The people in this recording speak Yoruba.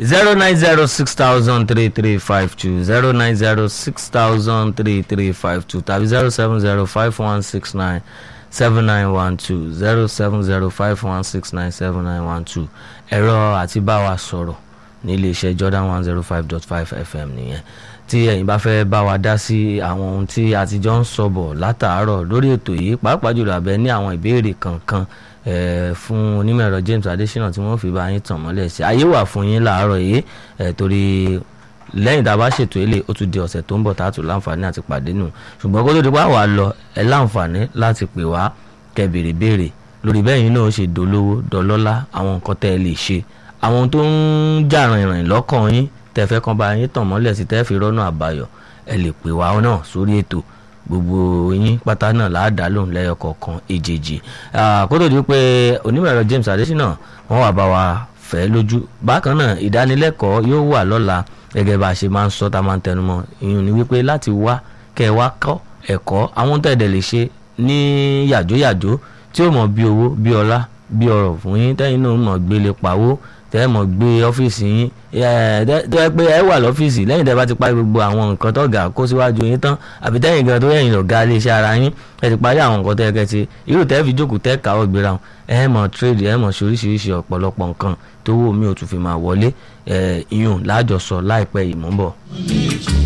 zero nine zero six thousand three three five two zero nine zero six thousand three three five two tàbí zero seven zero five one six nine seven nine one two zero seven zero five one six nine seven nine one two ẹ̀rọ àti bá wa sọ̀rọ̀ ní iléeṣẹ́ Jordan one zero five dot five FM nìyẹn tí ẹ̀yin bá fẹ́ bá wa dá sí àwọn ohun tí a ti jọ ń sọ bọ̀ látàárọ̀ lórí ètò yìí pàápàá jùlọ àbẹ ní àwọn ìbéèrè kankan eh, fún onímọ̀ ẹ̀rọ James Adesina tí wọ́n fi bá yín tàn mọ́lẹ̀ sí ayé wà fún yín láàárọ̀ yìí eh, torí lẹ́yìn tá a bá ṣètò ilé ó tún di ọ̀sẹ̀ tó ń bọ̀ tá a tún láǹfààní àti pàdé nù ṣùgbọ́n kó tó di pa wà lọ ẹ láǹfààní láti pè wá kẹ́ béèrè béèrè lórí bẹ́ẹ̀ yín náà ṣe dolówó dọlọ́lá àwọn nǹkan tẹ́ ẹ lè ṣe àwọn tó ń jà rìnrìn lọ́kàn yín tẹ́ fẹ́ kan bá yín tàn mọ́lẹ̀ sí tẹ́ fi rọ́nà àbáyọ ẹ lè pè wá náà sórí ètò gbogbo yín pátá náà láàdá lòun lẹ́yọ kọ̀ọ̀kan èjèèjì kó tó di pé onímọ̀ ẹ̀rọ James Adesina wọ́n wà bá wa fẹ́ lójú bákan náà ìdánilẹ́kọ̀ọ́ yóò wà lọ́la gẹ́gẹ́ bá a ṣe máa ń sọ tá a máa ń tẹnumọ́ ìyún ni wípé láti wá kẹ́ ẹ wá kọ́ ẹ̀kọ́ àwọn tẹ̀dẹ̀ lè ṣe ní yàjóyàjó tí ó mọ̀ bí owó bí ọlá bí ọrọ̀ fún yín tẹ́yìn náà mọ̀ gbélé pawó tẹ́ ẹ mọ̀ gbé ọ́fíìsì yín tó yẹ pé ẹ wà lọ́fíìsì lẹ́yìn tẹ́ bá ti parí gbogbo àwọn nǹkan tó ga kó síwájú yín tán àbí tẹ́yìn gan tó yẹ̀yìn lọ̀gá iléeṣẹ́ ara yín ẹ ti parí àwọn nǹkan tó yẹ kẹ́ ti irú tẹ́ fi jókòó tẹ́ káwọ́ gbéra wọn ẹ mọ̀ trade ẹ mọ̀ ṣoríṣiríṣi ọ̀pọ̀lọpọ̀ nǹkan tó wò mí ò tún fi máa wọlé ìyún láàjọsọ láìpẹ́ ìmúbọ̀.